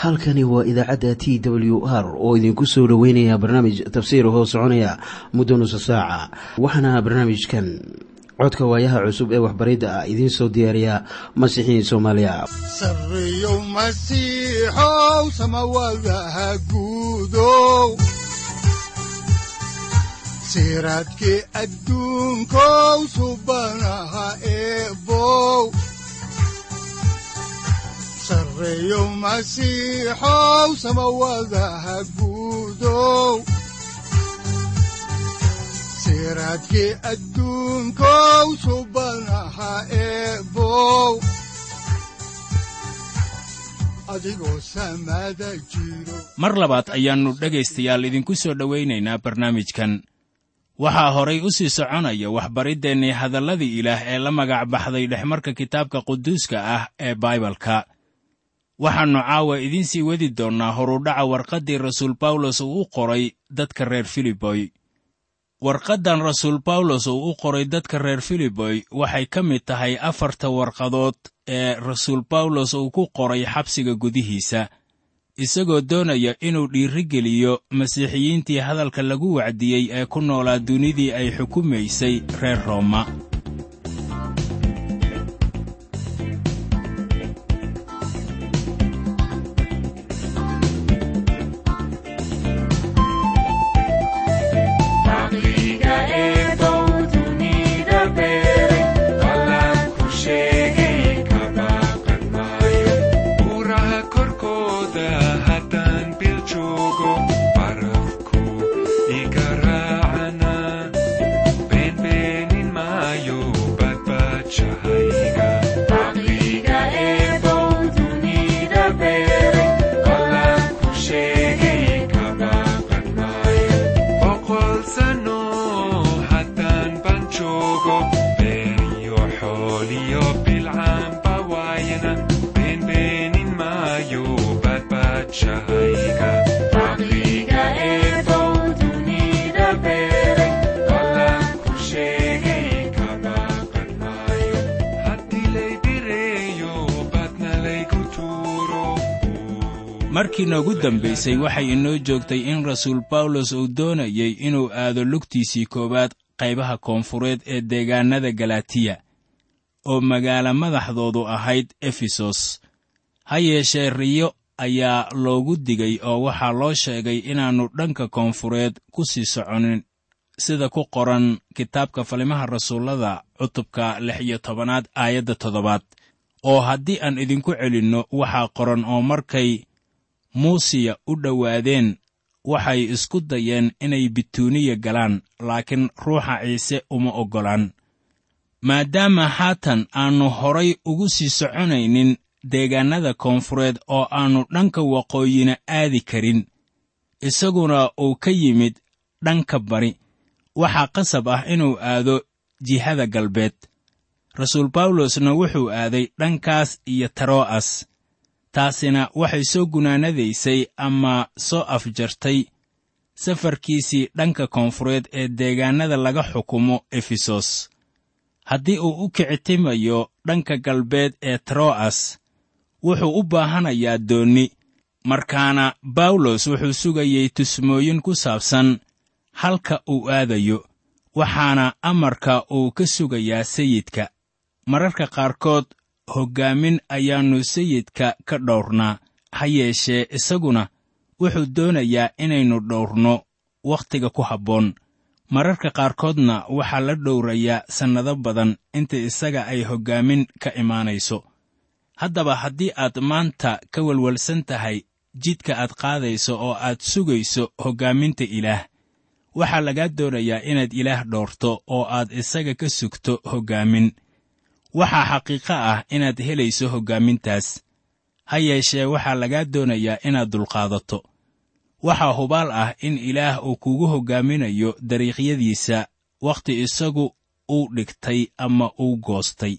halkani waa idaacadda t w r oo idinku soo dhoweynaya barnaamij tafsiir hoo soconaya muddo nusa saaca waxaana barnaamijkan codka waayaha cusub ee waxbaridda ah idiin soo diyaariya masiixiin soomaaliya sareyow masiixow samawadaha guudow siraadkii adduunkow subanaha eebow sareyow masiixow samawadaha guudow siraadkii adduunkow subanaha eebow adigoo samada jiro mar labaad ayaannu dhegaystayaal idinku soo dhowaynaynaa barnaamijkan waxaa horay u sii soconaya waxbariddeenii hadalladii ilaah ee la magac baxday dhexmarka kitaabka quduuska ah ee baibalka waxaannu caawa idiin sii wadi doonnaa horudhaca warqaddii rasuul bawlos uu u qoray dadka reer filiboy warqaddan rasuul bawlos uu u qoray dadka reer filiboy waxay ka mid tahay afarta warqadood ee rasuul bawlos uu ku qoray xabsiga gudihiisa isagoo doonaya inuu dhiirigeliyo masiixiyiintii hadalka lagu wacdiyey ee ku noolaa dunidii ay xukumaysay reer rooma markii noogu dambaysay waxay inoo joogtay in rasuul bawlos uu doonayey inuu aado lugtiisii koowaad qaybaha koonfureed ee deegaannada galatiya oo magaalo madaxdoodu ahayd efesos ha yeeshee riyo ayaa loogu digay oo waxaa loo sheegay inaannu dhanka koonfureed ku sii soconin sida ku qoran kitaabka falimaha rasuullada cutubka lix iyo tobanaad aayadda toddobaad oo haddii aan idinku celinno waxaa qoran oo markay muusiya u dhowaadeen waxay isku dayeen inay bituuniya galaan laakiin ruuxa ciise uma oggolaan maadaama haatan aannu horay ugu sii soconaynin deegaannada koonfureed oo aannu dhanka waqooyina aadi karin isaguna uu ka yimid dhanka bari waxaa qasab ah inuu aado jihada galbeed rasuul bawlosna wuxuu aaday dhankaas iyo taro'as taasina waxay soo gunaanadaysay ama soo afjartay safarkiisii dhanka koonfureed ee deegaannada laga xukumo efesos haddii uu u kicitimayo dhanka galbeed ee taro'as wuxuu u baahanayaa doonni markaana bawlos wuxuu sugayey tusmooyin ku saabsan halka uu aadayo waxaana amarka uu ka sugayaa sayidka mararka qaarkood hoggaamin ayaannu sayidka ka dhowrnaa ha yeeshee isaguna wuxuu doonayaa inaynu dhowrno wakhtiga ku habboon mararka qaarkoodna waxaa la dhowrayaa sannado badan inta isaga ay hoggaamin ka imaanayso haddaba haddii aad maanta ka welwelsan tahay jidka aad qaadayso oo aad sugayso hoggaaminta ilaah waxaa lagaa doonayaa inaad ilaah dhowrto oo aad isaga ka sugto hoggaamin waxaa xaqiiqo ah inaad helayso hoggaamintaas ha yeeshee waxaa lagaa doonayaa inaad dulqaadato waxaa hubaal ah in ilaah uu kugu hoggaaminayo dariiqyadiisa wakhti isagu uu dhigtay ama uu goostay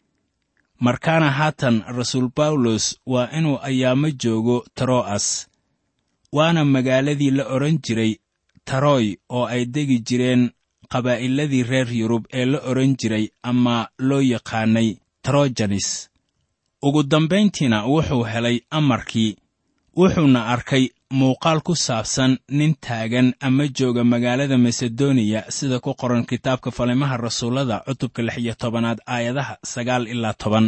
markaana haatan rasuul bawlos waa inuu ayaamo joogo taro'as waana magaaladii la odhan jiray taroy oo ay degi jireen qabaa'iladii reer yurub ee la odhan jiray ama loo yaqaanay trojanis ugu dambayntiina wuxuu helay amarkii wuxuuna arkay muuqaal ku saabsan nin taagan ama jooga magaalada masedoniya sida ku qoran kitaabka falimaha rasuullada cutubka lix iyo tobanaad aayadaha sagaal ilaa toban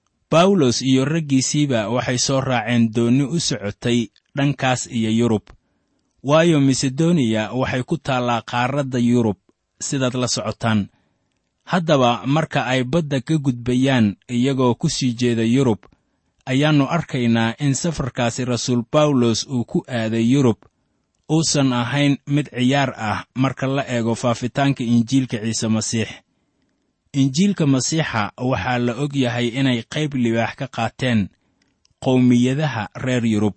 bawlos iyo raggiisiiba waxay soo raaceen doonni u socotay dhankaas iyo yurub waayo masedoniya waxay ku taallaa qaaradda yurub sidaad la socotaan haddaba marka ay badda ka gudbayaan iyagoo ku sii jeeda yurub ayaannu arkaynaa in safarkaasi rasuul bawlos uu ku aaday yurub uusan ahayn mid ciyaar ah marka la eego faafitaanka injiilka ciise masiix injiilka masiixa waxaa la og yahay inay qayb libaax ka qaateen qowmiyadaha reer yurub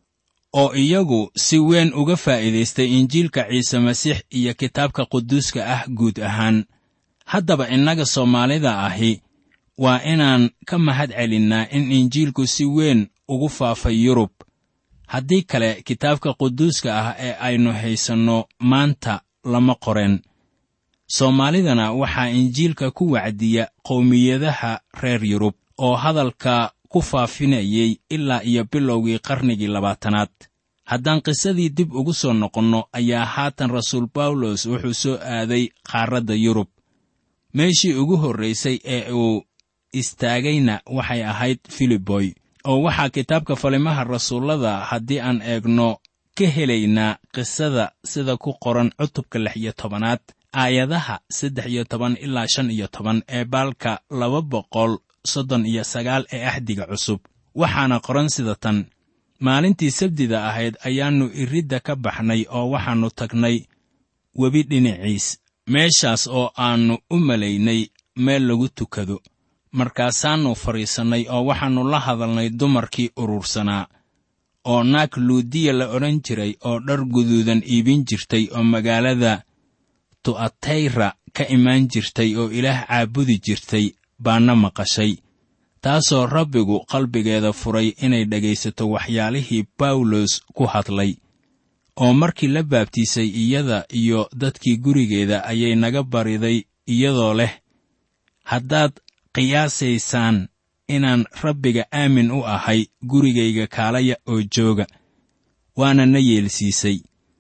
oo iyagu si weyn uga faa'iidaystay injiilka ciise masiix iyo kitaabka quduuska ah guud ahaan haddaba innaga soomaalida ahi waa inaan ka mahad celinnaa in injiilku si weyn ugu faafay yurub haddii kale kitaabka quduuska ah ee aynu haysanno maanta lama qoreen soomaalidana waxaa injiilka ku wacdiya qowmiyadaha reer yurub oo hadalka ku faafinayay ilaa iyo bilowgii qarnigii labaatanaad haddaan qisadii dib ugu soo noqonno ayaa haatan rasuul bawlos wuxuu soo aaday qaaradda yurub meeshii ugu horraysay ee uu istaagayna waxay ahayd filiboy oo waxaa kitaabka falimaha rasuullada haddii aan eegno ka helaynaa qisada sida ku qoran cutubka lix iyo tobanaad aayadaha saddex iyo toban ilaa shan iyo toban ee baalka laba boqol soddon iyo sagaal ee axdiga cusub waxaana qoran sida tan maalintii sabdida ahayd ayaannu iridda ka baxnay oo waxaannu tagnay webi dhinaciis meeshaas oo aannu u malaynay meel lagu tukado markaasaannu fadhiisannay oo waxaannu la hadalnay dumarkii urursanaa oo naag luudiya la odhan jiray oo dhar guduudan iibin jirtay oo magaalada tu'atayra ka imaan jirtay oo ilaah caabudi jirtay baana maqashay taasoo rabbigu qalbigeeda furay inay dhegaysato waxyaalihii bawlos ku hadlay oo markii la baabtiisay iyada iyo dadkii gurigeeda ayay naga bariday iyadoo leh haddaad qiyaasaysaan inaan rabbiga aamin u ahay gurigayga kaalaya oo jooga waana na yeelsiisay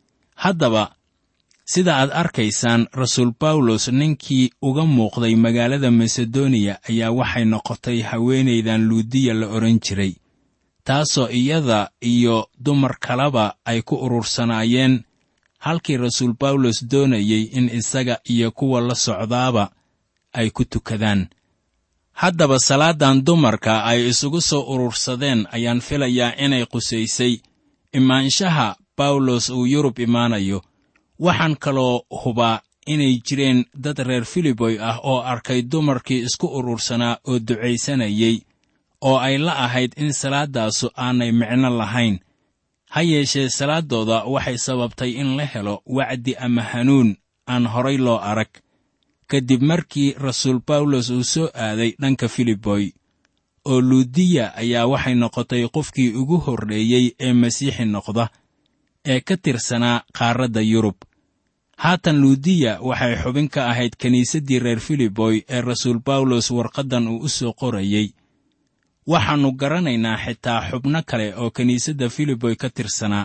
haddaba sida aad arkaysaan rasuul bawlos ninkii uga muuqday magaalada masedoniya ayaa waxay noqotay haweenaydan luudiya la odhan jiray taasoo iyada iyo dumar kaleba ay ku urursanaayeen halkii rasuul bawlos doonayey in isaga iyo kuwa la socdaaba ay ku tukadaan haddaba salaadan dumarka ay isugu soo urursadeen ayaan filayaa inay qusaysay imaanshaha bawlos uu yurub imaanayo waxaan kaloo hubaa inay jireen dad reer filiboy ah oo arkay dumarkii isku urursanaa oo ducaysanayey oo ay la ahayd in salaaddaasu aanay micno lahayn ha yeeshee salaaddooda waxay sababtay in la helo wacdi ama hanuun aan horay loo arag kadib markii rasuul bawlos uu soo aaday dhanka filiboy oo luudiya ayaa waxay noqotay qofkii ugu horreeyey ee masiixi noqda ee ka tirsanaa qaaradda yurub haatan luudiya waxay xubin ka ahayd kiniisaddii reer filiboy ee rasuul bawlos warqaddan uu u soo qorayey waxaannu garanaynaa xitaa xubno kale oo kiniisadda filiboy ka tirsanaa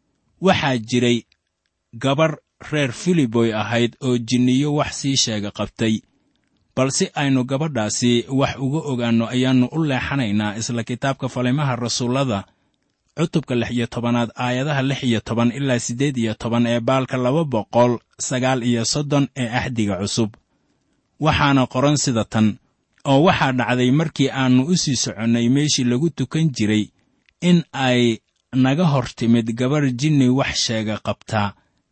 waxaa jiray gabarh reer filiboy ahayd oo jinniyo wax sii sheega qabtay balse aynu gabadhaasi wax uga ogaanno ayaannu u leexanaynaa isla kitaabka falimaha rasuullada cutubka lix iyo tobanaad aayadaha lix iyo toban ilaa siddeed iyo toban ee baalka laba boqol sagaal iyo soddon ee axdiga cusub waxaana qoran sida tan oo waxaa dhacday markii aannu u sii soconnay meeshii lagu tukan jiray in ay naga hor timid gabarh jinni wax sheega qabtaa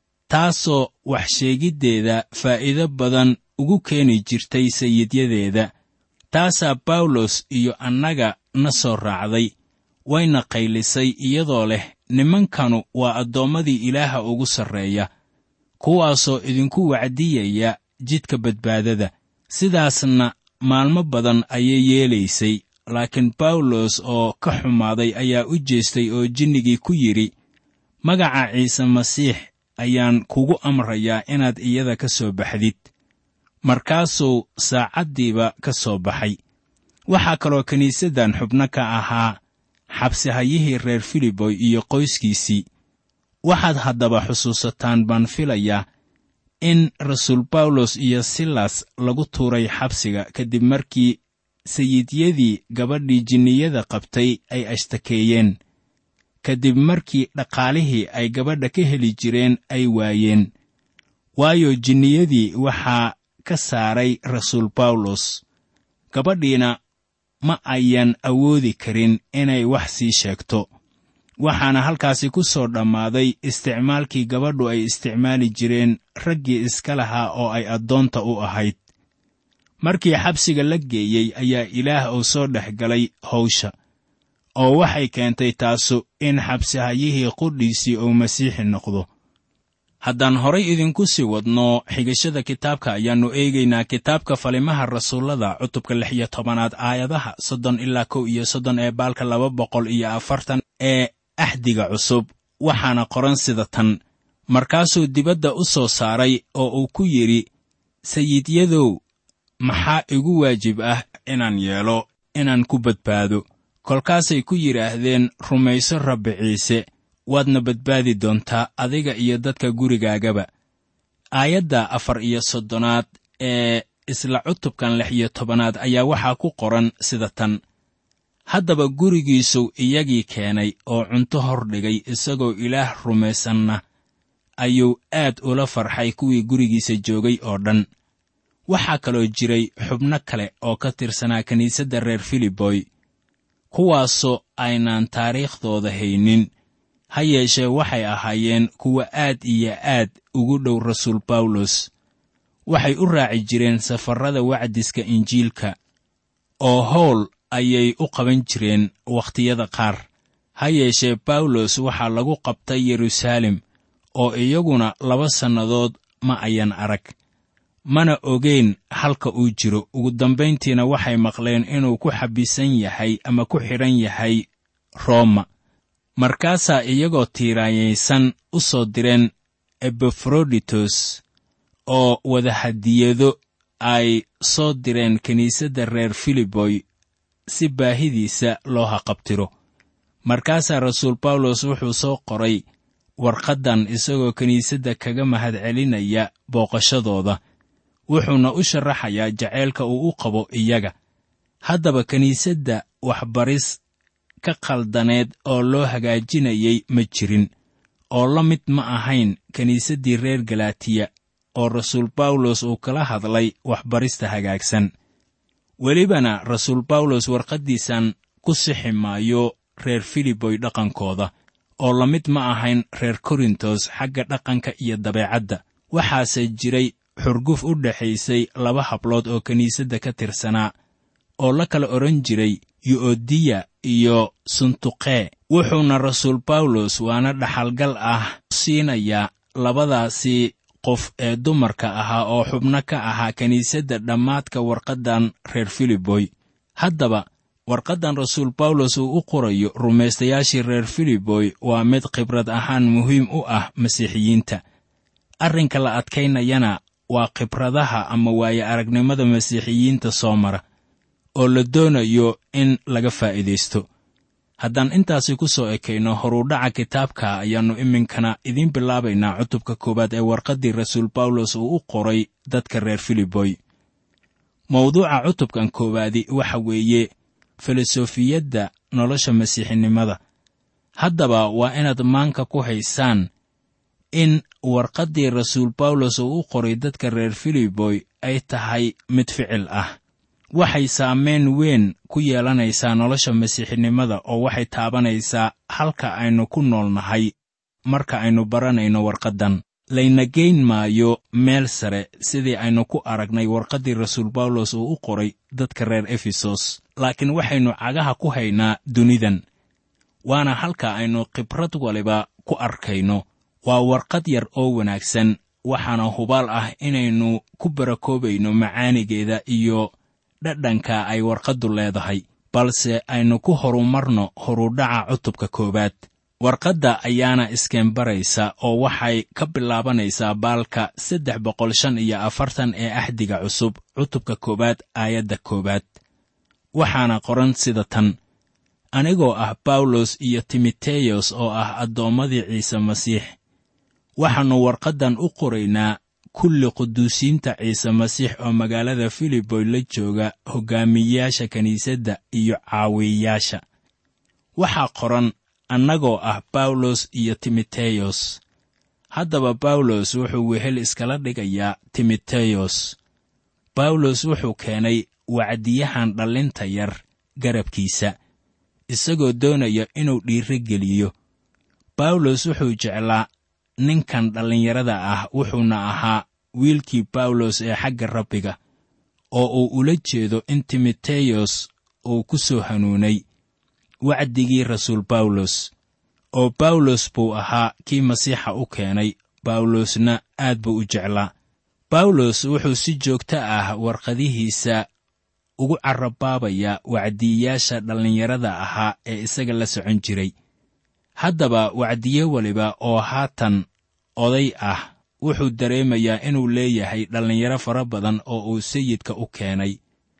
taasoo wax sheegiddeeda faa'iido badan ugu keeni jirtay sayidyadeeda taasaa bawlos iyo annaga na soo raacday wayna qaylisay iyadoo leh nimankanu waa addoommadii ilaaha ugu sarreeya kuwaasoo idinku wacdiyaya jidka badbaadada sidaasna maalmo badan ayay yeelaysay laakiin bawlos oo ka xumaaday ayaa u jeestay oo jinnigii ku yidhi magaca ciise masiix ayaan kugu amrayaa inaad iyada ka soo baxdid markaasuu saacaddiiba ka soo baxay waxaa kaloo kiniisaddan xubno ka ahaa xabsihayihii reer filiboy iyo qoyskiisii waxaad haddaba xusuusataan baan filayaa in rasuul bawlos iyo silas lagu tuuray xabsiga kadib markii sayidyadii gabadhii jinniyada qabtay ay ashtakeeyeen kadib markii dhaqaalihii ay gabadha ka heli jireen ay waayeen waayo jinniyadii waxaa ka saaray rasuul bawlos gabadhiina ma ayan awoodi karin inay wax sii sheegto waxaana halkaasi ku soo dhammaaday isticmaalkii gabadhu ay isticmaali jireen raggii iska lahaa oo ay addoonta u ahayd markii xabsiga la geeyey ayaa ilaah uu soo dhex galay hawsha oo waxay keentay taasu in xabsihayihii qudhiisii uu masiixi noqdo haddaan horay idinku sii wadno xigashada kitaabka ayaannu eegaynaa kitaabka falimaha rasuullada cutubka lix iyo tobanaad aayadaha soddon ilaa kow iyo soddon ee baalka laba boqol iyo afartan ee axdiga cusub waxaana qoran sida tan markaasuu dibadda u soo saaray oo uu ku yidhi sayidyadow maxaa igu waajib ah inaan yeelo inaan ku badbaado kolkaasay ku yidhaahdeen rumayso rabbi ciise waadna badbaadi doontaa adiga iyo dadka gurigaagaba aayadda afar iyo soddonaad ee isla cutubkan lix iyo tobanaad ayaa waxaa ku qoran sida tan haddaba gurigiisuu iyagii keenay oo cunto hor dhigay isagoo ilaah rumaysanna ayuu aad ula farxay kuwii gurigiisa joogay oo dhan waxaa kaloo jiray xubno kale oo ka tirsanaa kiniisadda reer filiboy kuwaasoo aynaan taariikhdooda haynin ha yeeshee waxay ahaayeen kuwa aad iyo aad ugu dhow rasuul bawlos waxay u raaci jireen safarrada wacdiska injiilka oo howl ayay u qaban jireen wakhtiyada qaar ha yeeshee bawlos waxaa lagu qabtay yeruusaalem oo iyaguna laba sannadood ma ayan arag mana ogeyn halka uu jiro ugu dambayntiina waxay maqleen inuu ku xabisan yahay ama ku xidhan yahay rooma markaasaa iyagoo tiiraanyaysan u soo direen ebafroditos oo wadahadiyado ay soo direen kiniisadda reer filiboy si baahidiisa loo haqabtiro markaasaa rasuul bawlos wuxuu soo qoray warqaddan isagoo kiniisadda kaga mahadcelinaya booqashadooda wuxuuna u sharaxayaa jaceylka uu u qabo iyaga haddaba kiniisadda waxbaris ka khaldaneed oo loo hagaajinayay ma jirin oo la mid ma ahayn kiniisaddii reer galatiya oo rasuul bawlos uu kala hadlay waxbarista hagaagsan welibana rasuul bawlos warqaddiisan ku sixi maayo reer filiboy dhaqankooda oo la mid ma ahayn reer korintos xagga dhaqanka iyo dabeecadda waxaase jiray xurguf u dhexaysay laba hablood oo kiniisadda ka tirsanaa oo la kala odhan jiray yu'odiya iyo suntuqee wuxuuna rasuul bawlos waana dhaxalgal ah siinayaa labadaasi qof ee dumarka ahaa oo xubno ka ahaa kiniisadda dhammaadka warqaddan reer filiboy haddaba warqaddan rasuul bawlos uu u qorayo rumaystayaashii reer filiboy waa mid khibrad ahaan muhiim u ah masiixiyiinta arrinka la adkaynayana waa khibradaha ama waaye aragnimada masiixiyiinta soo mara oo la doonayo in laga faa'iidaysto haddaan intaasi ku soo ekayno horudhaca kitaabka ayaannu iminkana idiin bilaabaynaa cutubka koowaad ee warqaddii rasuul bawlos uu u qoray dadka reer filiboy mawduuca cutubkan koowaadi waxa weeye filosofiyadda nolosha masiixinimada haddaba waa inaad maanka ku haysaan in warqaddii rasuul bawlos uu u qoray dadka reer filiboy ay tahay mid ficil ah waxay saamayn weyn ku yeelanaysaa nolosha masiixinimada oo waxay taabanaysaa halka aynu ku nool nahay marka aynu baranayno warqaddan layna geyn maayo meel sare sidii aynu ku aragnay warqaddii rasuul bawlos uu u qoray dadka reer efesos laakiin waxaynu cagaha ku haynaa dunidan waana halka aynu khibrad waliba ku arkayno waa warqad yar oo wanaagsan waxaana hubaal ah inaynu ku barakoobayno macaanigeeda iyo dhadhanka ay warqaddu leedahay balse aynu ku horumarno horudhaca cutubka koowaad warqadda ayaana iskeenbaraysa oo waxay ka bilaabanaysaa baalka saddex boqol shan iyo afartan ee axdiga cusub cutubka koowaad aayadda koowaad waxaana qoran sida tan anigoo ah bawlos iyo timoteyos oo ah addoommadii ciise masiix waxaannu warqaddan u qoraynaa kulli quduusiinta ciise masiix oo magaalada filiboy la jooga hoggaamiyeyaasha kiniisadda iyo caawiyayaasha waxaa qoran annagoo ah bawlos iyo timoteyos haddaba bawlos wuxuu wehel iskala dhigayaa timoteyos bawlos wuxuu keenay wacdiyahan dhallinta yar garabkiisa isagoo doonaya inuu dhiiro geliyo bawlos wuxuu jeclaa ninkan dhallinyarada ah wuxuuna ahaa wiilkii bawlos ee xagga rabbiga oo uu ula jeedo in timoteyos uu ku soo hanuunay wacdigii rasuul bawlos oo bawlos buu ahaa kii masiixa u keenay bawlosna aad buu u jeclaa bawlos wuxuu si joogto ah warqadihiisa ugu carabaabayaa wacdiyayaasha dhallinyarada ahaa ee isaga la socon jiray haddaba wacdiye weliba oo haatan oday ah wuxuu dareemayaa inuu leeyahay dhallinyaro fara badan oo uu sayidka u keenay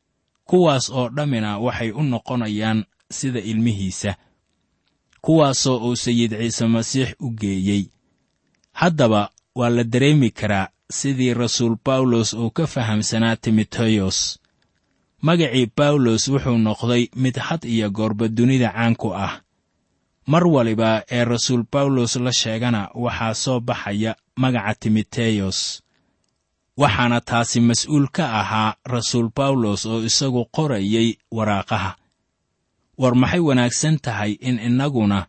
kuwaas oo dhammina waxay u noqonayaan sida ilmihiisa kuwaasoo uu sayid ciise masiix u geeyey haddaba waa la dareemi karaa sidii rasuul bawlos uu ka fahamsanaa timoteyos magacii bawlos wuxuu noqday mid had iyo goorba dunida caan ku ah mar waliba ee rasuul bawlos la sheegana waxaa soo baxaya magaca timoteyos waxaana taasi mas-uul ka ahaa rasuul bawlos oo isagu qorayay waraaqaha war maxay wanaagsan tahay in innaguna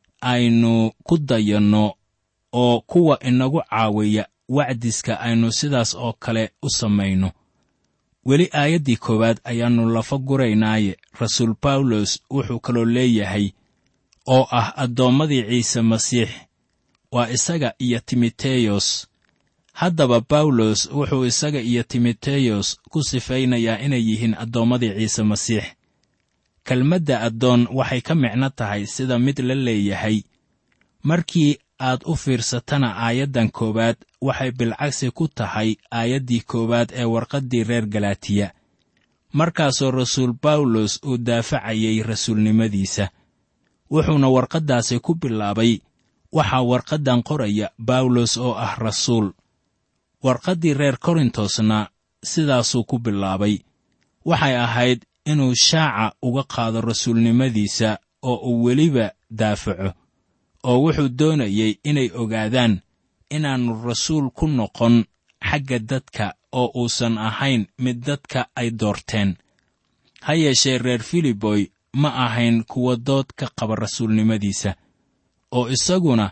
aynu ku dayanno oo kuwa inagu caawiya wacdiska aynu sidaas oo kale u samayno weli aayaddii koowaad ayaannu lafa guraynaaye rasuul bawlos wuxuu kaloo leeyahay oo ah addoommadii ciise masiix waa isaga iyo timoteyos haddaba bawlos wuxuu isaga iyo timoteyos ku sifaynayaa inay yihiin addoommadii ciise masiix kelmadda addoon waxay ka micno tahay sida mid la leeyahay markii aad u fiirsatana aayaddan koowaad waxay bilcagsi ku tahay aayaddii koowaad ee warqaddii reer galaatiya markaasoo rasuul bawlos uu daafacayay rasuulnimadiisa wuxuuna warqaddaasi ku bilaabay waxaa warqaddan qoraya bawlos oo ah rasuul warqaddii reer korintosna sidaasuu ku bilaabay waxay ahayd inuu shaaca uga qaado rasuulnimadiisa oo uu weliba daafaco oo wuxuu doonayey inay ogaadaan inaannu rasuul ku noqon xagga dadka oo uusan ahayn mid dadka ay doorteen ha yeeshee reer filiboy ma ahayn kuwa dood ka qaba rasuulnimadiisa oo isaguna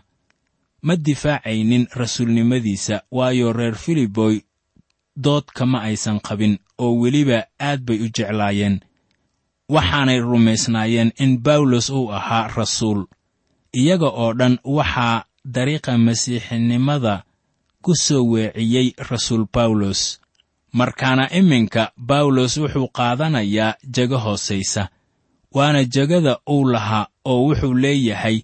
ma difaacaynin rasuulnimadiisa waayo reer filiboy dood kama aysan qabin oo weliba aad bay u jeclaayeen waxaanay rumaysnaayeen in bawlos uu ahaa rasuul iyaga oo dhan waxaa dariiqa masiixinimada ku soo weeciyey rasuul bawlos markaana iminka bawlos wuxuu qaadanayaa jego hoosaysa waana jegada uu lahaa oo wuxuu leeyahay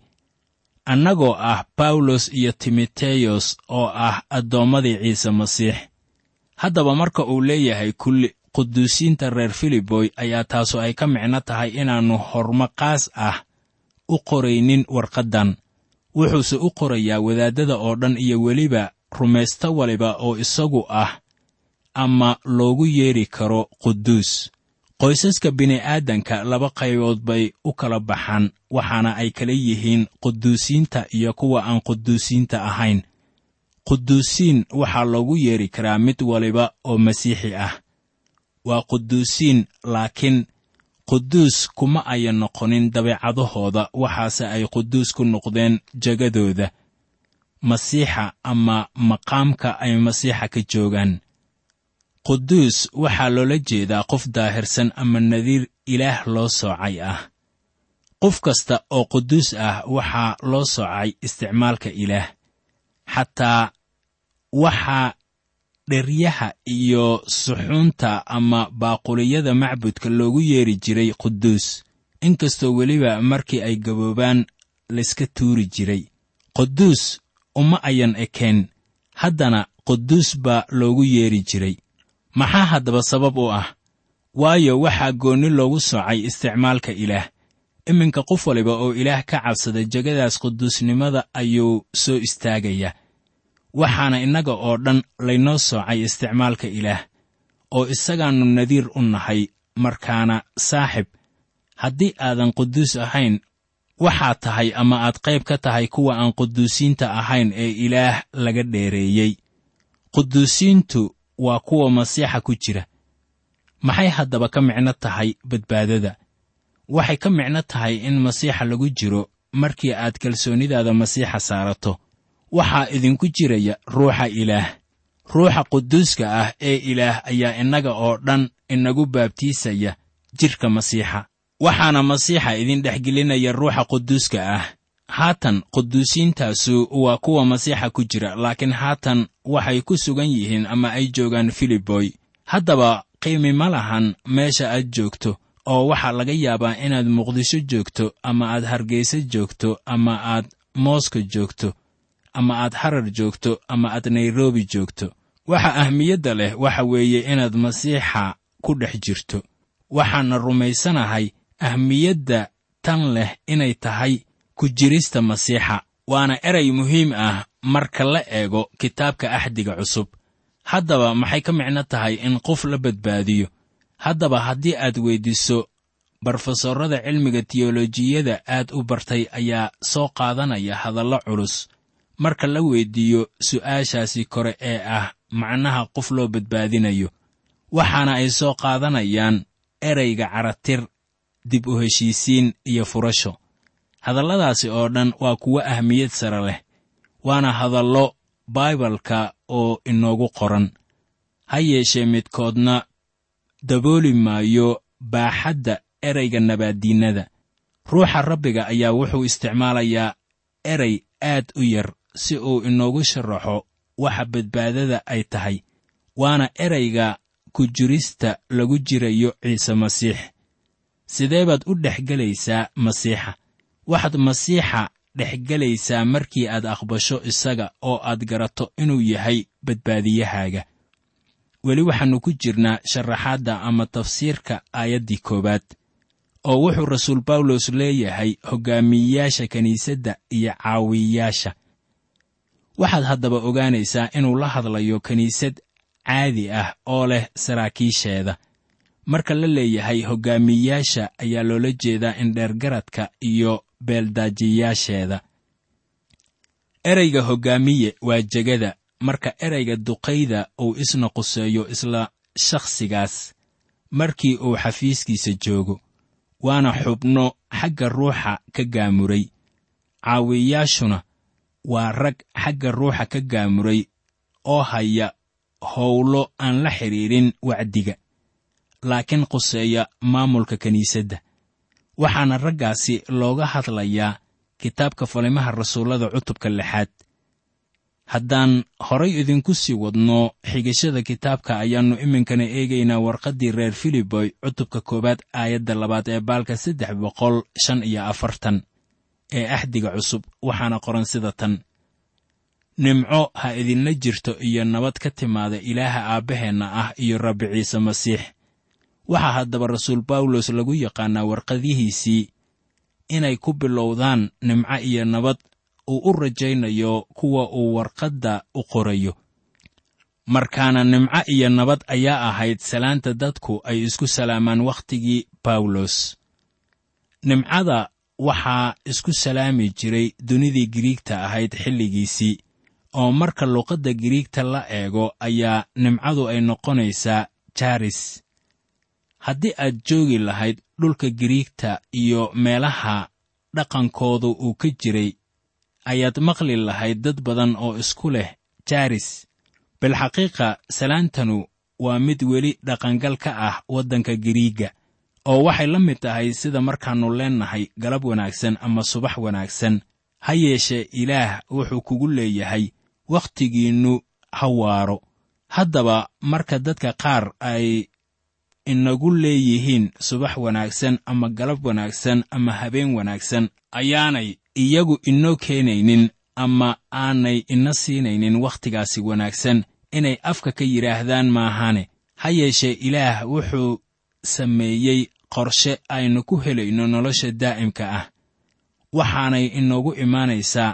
annagoo ah bawlos iyo timoteyos oo ah addoommadii ciise masiix haddaba marka uu leeyahay kulli quduusiinta reer filiboy ayaa taasu ay ka micno tahay inaannu hormaqaas ah u qoraynin warqaddan wuxuuse u qorayaa wadaaddada oo dhan iyo weliba rumaysto waliba oo isagu ah ama loogu yeedhi karo quduus qoysaska bini'aadanka laba qaybood bay u kala baxaan waxaana ay kala yihiin quduusiinta iyo kuwa aan quduusiinta ahayn quduusiin waxaa loogu yeedhi karaa mid waliba oo masiixi ah waa quduusiin laakiin quduus kuma ayan noqonin dabeecadahooda waxaase ay quduus ku noqdeen jegadooda masiixa ama maqaamka ay masiixa ka joogaan quduus waxaa loola jeedaa qof daahirsan ama nadiir ilaah loo soocay ah qof kasta oo quduus ah waxaa loo soocay isticmaalka ilaah xataa waxaa dheryaha iyo suxuunta ama baaquliyada macbudka loogu yeedhi jiray quduus inkastoo weliba markii ay gaboobaan layska tuuri jiray quduus uma ayan ekeen haddana quduus baa loogu yeedhi jiray maxaa haddaba sabab u ah waayo waxaa goonni loogu soocay isticmaalka ilaah iminka qof waliba oo ilaah ka cabsada jegadaas quduusnimada ayuu soo istaagayaa waxaana innaga oo dhan laynoo soocay isticmaalka ilaah oo isagaannu nadiir u nahay markaana saaxib haddii aadan quduus ahayn waxaad tahay ama aad qayb ka tahay kuwa aan quduusiinta ahayn ee ilaah laga dheereeyey quduusiintu waa kuwa masiixa ku jira maxay haddaba ka micno tahay badbaadada waxay ka micno tahay in masiixa lagu jiro markii aad kalsoonidaada masiixa saarato waxaa idinku jiraya ruuxa ilaah ruuxa quduuska ah ee ilaah ayaa innaga oo dhan inagu baabtiisaya jidhka masiixa waxaana masiixa idin dhexgelinaya ruuxa quduuska ah haatan quduusiintaasu waa kuwa masiixa ku jira laakiin haatan waxay ku sugan yihiin ama ay joogaan filiboy haddaba qiimi ma lahan meesha aad joogto oo waxaa laga yaabaa inaad muqdisho joogto ama aad hargeysa joogto ama aad mooska joogto ama aad harar joogto ama aad nairobi joogto waxa ahmiyadda leh waxa weeye inaad masiixa ku dhex jirto waxaana rumaysanahay ahmiyadda tan leh inay tahay ku jirista masiixa waana erey muhiim ah marka la eego kitaabka axdiga cusub haddaba maxay ka micno tahay in qof la badbaadiyo haddaba haddii aad weyddiiso barofesorada cilmiga tiyolojiyada aad u bartay ayaa soo qaadanaya hadallo culus marka la weyddiiyo su'aashaasi kore ee ah macnaha qof loo badbaadinayo waxaana ay soo qaadanayaan ereyga caratir dib u heshiisiin iyo furasho hadalladaasi oo dhan waa kuwo ahmiyad sare leh waana hadallo baibalka oo inoogu qoran ha yeeshee midkoodna dabooli maayo baaxadda ereyga nabaaddiinnada ruuxa rabbiga ayaa wuxuu isticmaalayaa erey aad u yar si uu inoogu sharaxo waxa badbaadada ay tahay waana ereyga ku jirista lagu jirayo ciise masiix sidee baad u dhex gelaysaa masiixa waxaad masiixa dhex gelaysaa markii aad aqbasho isaga oo aad garato inuu yahay badbaadiyahaaga weli waxaannu ku jirnaa sharaxaadda ama tafsiirka aayaddii koowaad oo wuxuu rasuul bawlos leeyahay hoggaamiyeyaasha kiniisadda iyo caawiyayaasha waxaad haddaba ogaanaysaa inuu la hadlayo kiniisad caadi ah oo leh saraakiisheeda marka la leeyahay hoggaamiyeyaasha ayaa loola jeedaa indheergaradka iyo beeldaajiyayaasheeda ereyga hoggaamiye waa jegada marka ereyga duqayda uu isna quseeyo isla shakhsigaas markii uu xafiiskiisa joogo waana xubno xagga ruuxa ka gaamuray caawiyayaashuna waa rag xagga ruuxa ka gaamuray oo haya howlo aan la xidhiidhin wacdiga laakiin quseeya maamulka kiniisadda waxaana raggaasi looga hadlayaa kitaabka falimaha rasuullada cutubka lixaad haddaan horay idinku sii wadno xigashada kitaabka ayaannu iminkana eegaynaa warqaddii reer filiboy cutubka koowaad aayadda labaad ee baalka saddex boqol shan iyo afartan ee axdiga cusub waxaana qoran sida tan nimco ha idinla jirto iyo nabad ka timaada ilaaha aabbaheenna ah iyo rabbi ciise masiix waxaa haddaba rasuul bawlos lagu yaqaannaa warqadihiisii inay ku bilowdaan nimco iyo nabad uu u rajaynayo kuwa uu warqadda u qorayo markaana nimco iyo nabad ayaa ahayd salaanta dadku ay isku salaamaan wakhtigii bawlos nimcada waxaa isku salaami jiray dunidii giriigta ahayd xilligiisii oo marka luqadda giriigta la eego ayaa nimcadu ay noqonaysaa jaris haddii aad joogi lahayd dhulka giriigta iyo meelaha dhaqankoodu uu ka jiray ayaad maqli lahayd dad badan oo isku leh jaris bilxaqiiqa salaantanu waa mid weli dhaqangal ka ah waddanka giriigga oo waxay la mid tahay sida markaannu leennahay galab wanaagsan ama subax wanaagsan ha yeeshee ilaah wuxuu kugu leeyahay wakhtigiinnu ha waaro haddaba marka dadka qaar ay inagu leeyihiin subax wanaagsan ama galab wanaagsan ama habeen wanaagsan ayaanay iyagu inoo keenaynin ama aanay ina siinaynin wakhtigaasi wanaagsan inay afka ka yidhaahdaan maahane ha yeeshee ilaah wuxuu sameeyey qorshe aynu ku helayno nolosha daa'imka ah waxaanay inoogu imaanaysaa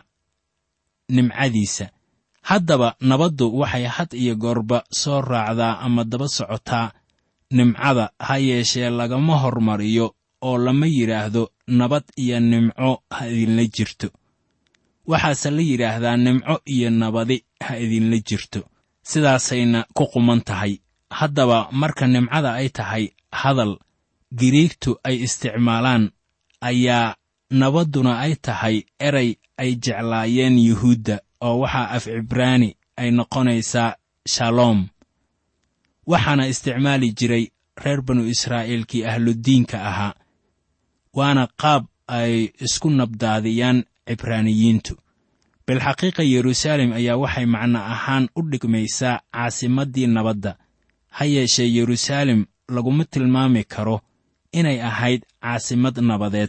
nimcadiisa haddaba nabaddu waxay had iyo goorba soo raacdaa ama daba socotaa nimcada ha yeeshee lagama hormariyo oo lama yidhaahdo nabad iyo nimco ha idinla jirto waxaase la yidhaahdaa nimco iyo nabadi ha idinla jirto sidaasayna ku quman tahay haddaba marka nimcada ay tahay hadal giriigtu ay isticmaalaan ayaa nabadduna ay tahay eray ay jeclaayeen yuhuudda oo waxaa af cibraani ay noqonaysaa shaloom waxaana isticmaali jiray reer banu israa'iilkii ahludiinka ahaa waana qaab ay isku nabdaadiyaan cibraaniyiintu bilxaqiiqa yeruusaalem ayaa waxay macno ahaan u dhigmaysaa caasimaddii nabadda ha yeeshee yeruusaalem laguma tilmaami karo inay ahayd caasimad nabadeed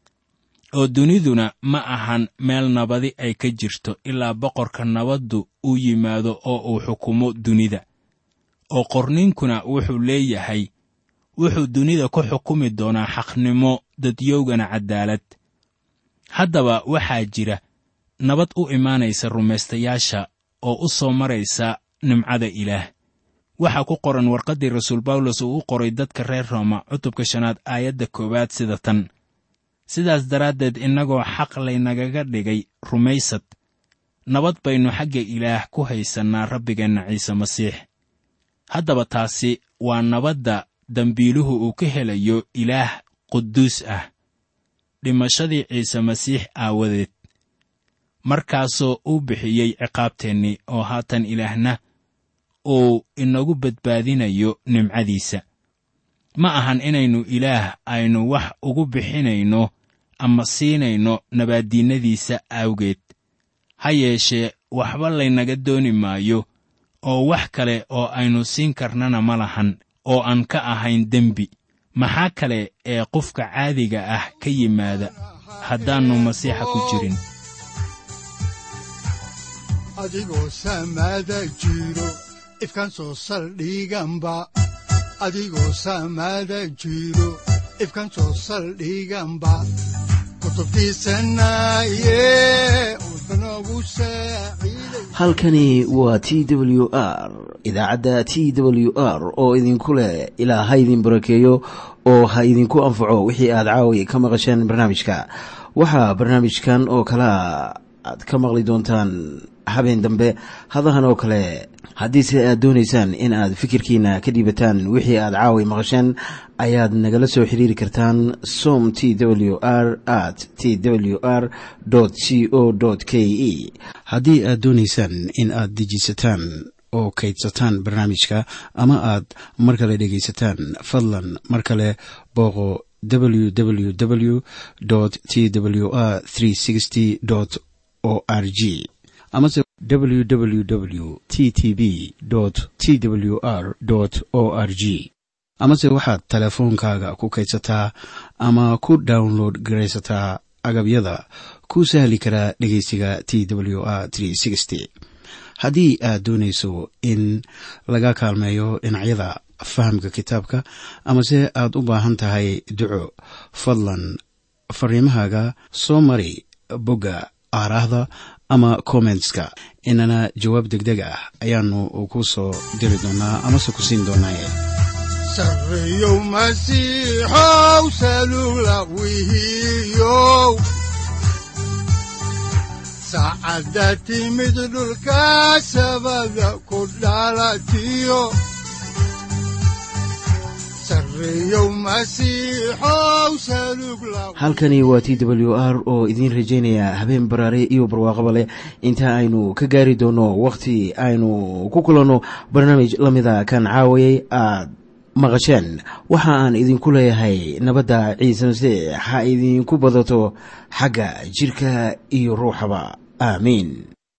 oo duniduna ma ahan meel nabadi ay ka jirto ilaa boqorka nabaddu uu yimaado oo uu xukumo dunida oo qorniinkuna wuxuu leeyahay wuxuu dunida ku xukumi doonaa xaqnimo dadyowgana caddaalad haddaba waxaa jira nabad u imaanaysa rumaystayaasha oo u soo maraysa nimcada ilaah waxaa ku qoran warqaddii rasuul bawlos uu u qoray dadka reer rooma cutubka shanaad aayadda koowaad sida tan sidaas daraaddeed innagoo xaq laynagaga dhigay rumaysad nabad baynu xagga ilaah ku haysannaa rabbigeenna ciise masiix haddaba taasi waa nabadda dembiiluhu uu ka helayo ilaah quduus ah dhimashadii ciise masiix aawadeed markaasoo uu bixiyey ciqaabteennii oo haatan ilaahna uu inagu badbaadinayo nimcadiisa ma ahan inaynu ilaah aynu wax ugu bixinayno ama siinayno nabaaddiinnadiisa awgeed ha yeeshee waxba laynaga dooni maayo oo wax kale oo aynu siin karnana ma lahan oo aan ka ahayn dembi maxaa kale ee qofka caadiga ah ka yimaada haddaannu masiixa ku jirin adigoo samaada jiro ifkan soo saldhiganba adigoo samaada jiro ifkan soo saldhiganba halkani waa t w r idaacadda t w r oo idinku leh ilaa ha idin barakeeyo oo ha idinku anfaco wixii aad caawi ka maqasheen barnaamijka waxaa barnaamijkan oo kalaa aad ka maqli doontaan habeen dambe hadahan oo kale haddiise aad doonaysaan in aad fikirkiina ka dhiibataan wixii aad caawi maqasheen ayaad nagala soo xiriiri kartaan som t w r at t w r c o k e haddii aad doonaysaan in aad dejiisataan oo kaydsataan barnaamijka ama aad mar kale dhegaysataan fadlan mar kale booqo www t w r o r g amase www t t b t w r o r g amase waxaad teleefoonkaaga ku kaydsataa ama ku download garaysataa agabyada ku sahli karaa dhegeysiga t w r haddii aad doonayso in laga kaalmeeyo dhinacyada fahamka kitaabka amase aad u baahan tahay duco fadlan fariimahaaga soo mari bogga aaraahda ama kommentska inana jawaab degdeg ah ayaanu ku soo diri doonaa amase ku siin doonaaye sareyow masiixow salula wihiyow saacadda timid dhulka sabada ku dhalatiyo halkani waa t w r oo idiin rajaynaya habeen baraare iyo barwaaqaba leh inta aynu ka gaari doono wakhti aynu ku kulanno barnaamij la mida kan caawayay aad maqasheen waxa aan idinku leeyahay nabadda ciise masiix ha idinku badato xagga jidhka iyo ruuxaba aamiin